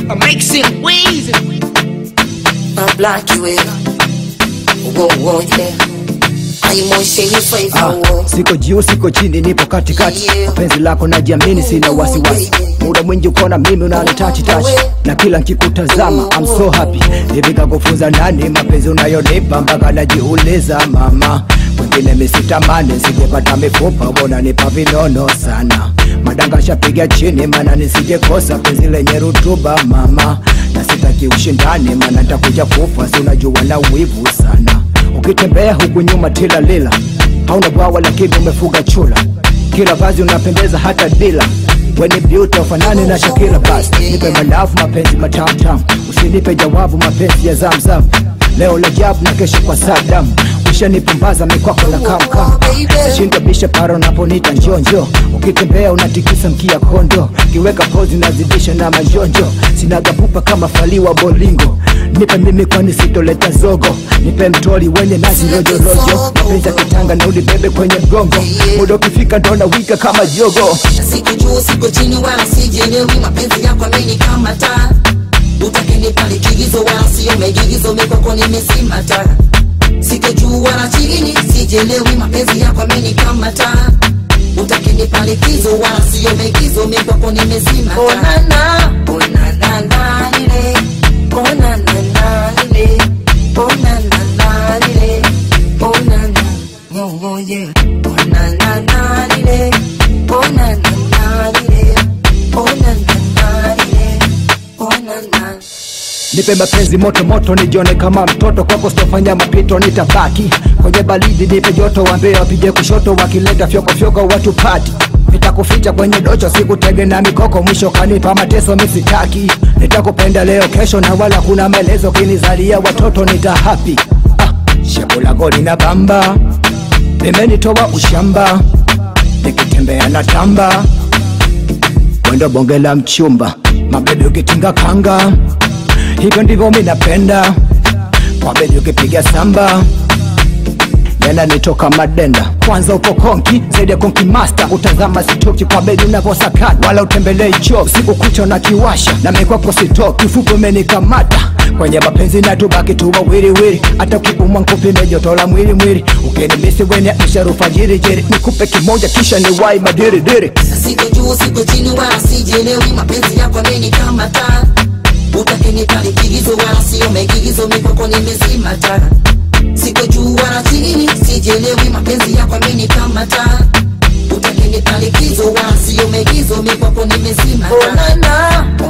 I make him wheezy. I block you in. Whoa, whoa, yeah. I'm on shady face, Ah, whoa. siko juu siko chini nipo katikati Yeah. penzi lako najiamini sina wasiwasi muda mwingi ukona mimi unanitachi tachi na kila nkikutazama I'm so happy hivi kakufunza nani mapenzi unayonipa mpaka najiuliza mama wengine misitamani sijepata mifupa mbona nipa vinono sana madanga shapiga chini mana nisijekosa penzi lenye rutuba mama na sitaki ushindani mana ntakuja kufa si unajua na wivu sana ukitembea huku nyuma tila lila hauna bwawa lakini umefuga chula kila vazi unapendeza hata dila weni beauty ufanani na Shakira bas nipe malafu mapenzi matamtam usinipe jawabu mapenzi ya zamzam leo la jabu na kesho kwa Saddam ushanipumbaza mikwako na kamkam shinda bisha paro naponita njonjo ukitembea unatikisa mkia kondo kiweka pozi nazidisha na majonjo sinagapupa kama faliwa bolingo nipe mimi kwani sitoleta zogo nipe mtoli wenye nazi rojorojo mapenzi ya kitanga na ulibebe kwenye mgongo muda ukifika ndona wika kama jogo Siko juu, siko chini, wala sijielewi. Mapenzi yako amenikamata. Utakeni pale kigizo, wala sio maigizo. Mikoko nimesimata. Siko juu wala chini, sijielewi. Mapenzi yako amenikamata. Utakeni pale kizo, wala sio maigizo. Mikoko nimesimata. Oh na na, oh na na na lile. Oh na na na lile. Oh na na na lile. Oh na na, oh oh yeah. Oh na na na lile. Oh na na na lile. Oh na na na lile. Oh na na. nipe mapenzi moto moto nijione kama mtoto kwako sitofanya mapito nitabaki kwenye baridi nipe joto wambie wapige kushoto wakileta fyoko fyoko watu pati nitakuficha kwenye docho sikutege na mikoko mwisho kanipa mateso misitaki nitakupenda leo kesho na wala kuna maelezo kinizalia watoto nitahapi ah, shepu lako lina bamba limenitoa ushamba nikitembea na tamba wendo bonge la mchumba mabebi ukitinga kanga hivyo ndivyo mi napenda kwa bebi ukipiga samba nena nitoka madenda kwanza upo konki zaidi ya konki master utazama sitoki kwa bedi unavyosakata wala utembelei cho usiku kucha na kiwasha na mikwako sitoki ufupi umenikamata kwenye mapenzi na tubaki tu wawiliwili hata ukiumwa nkupime joto la mwili mwili ukinimisi wene msharufajiri nikupe kimoja kisha ni wai madiridiri Siko juu, siko chini, wala sijielewi. Mapenzi yako amenikamata. Utakeni pale kigizo, wala sio maigizo. Mikoko nimesimata. Siko juu wala chini, sijielewi. Mapenzi yako amenikamata. Utakeni pale kizo, wala sio maigizo. Mikoko nimesimata. Oh na na,